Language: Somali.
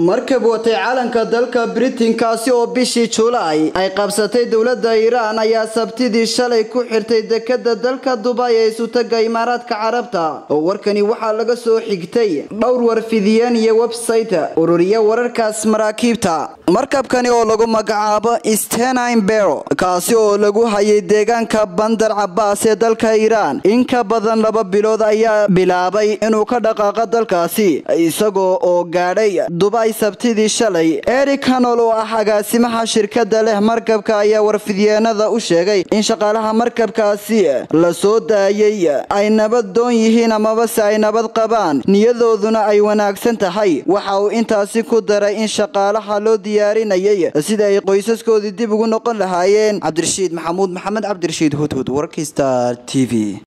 markab watay calanka dalka britain kaasi oo bishii julaay ay qabsatay dowladda iiraan ayaa sabtidii shalay ku xirtay dekada dalka dubay ee isutaga imaaraadka carabta oo warkani waxaa laga soo xigtay dhowr warfidiyeen iyo website ururiya wararkaas maraakiibta markabkani oo lagu magacaabo stenine bero kaasi oo lagu hayay deegaanka bandar cabaas ee dalka iiraan in ka badan laba bilood ayaa bilaabay inuu ka dhaqaaqo dalkaasi isagoo oo gaadhay dubay sabtidii shalay eric hanol oo ah agaasimaha shirkada leh markabka ayaa warfidyeenada u sheegay in shaqaalaha markabkaasi la soo daayay ay nabad doon yihiin amabase ay nabad qabaan niyadooduna ay wanaagsan tahay waxa uu intaasi ku daray in shaqaalaha loo diyaarinayay sida ay qoysaskoodii dib ugu noqon lahaayeen cabdirashiid maxamuud maxamed cabdirashiid hudhud warkii star t v